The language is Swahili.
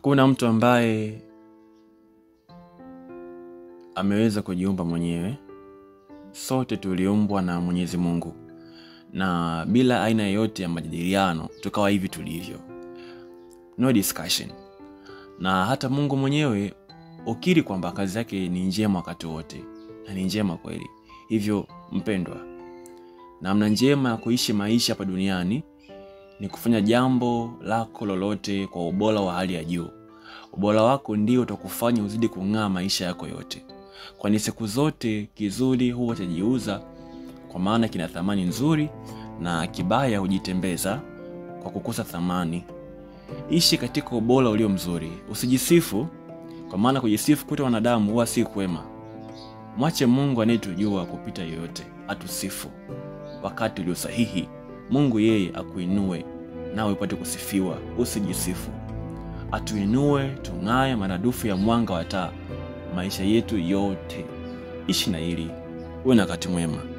Hakuna mtu ambaye ameweza kujiumba mwenyewe. Sote tuliumbwa na Mwenyezi Mungu, na bila aina yoyote ya majadiliano tukawa hivi tulivyo, no discussion. Na hata Mungu mwenyewe ukiri kwamba kazi yake ni njema wakati wote, na ni njema kweli. Hivyo mpendwa, namna njema ya kuishi maisha hapa duniani ni kufanya jambo lako lolote kwa ubora wa hali ya juu. Ubora wako ndio utakufanya uzidi kung'aa maisha yako yote, kwani siku zote kizuri huwa chajiuza, kwa maana kina thamani nzuri, na kibaya hujitembeza kwa kukosa thamani. Ishi katika ubora ulio mzuri, usijisifu, kwa maana kujisifu kuta wanadamu huwa si kwema. Mwache Mungu anayetujua kupita yoyote atusifu wakati ulio sahihi. Mungu yeye akuinue nawe upate kusifiwa, usijisifu. Atuinue tung'aye maradufu ya mwanga wa taa maisha yetu yote. Ishi na hili, uwe na wakati mwema.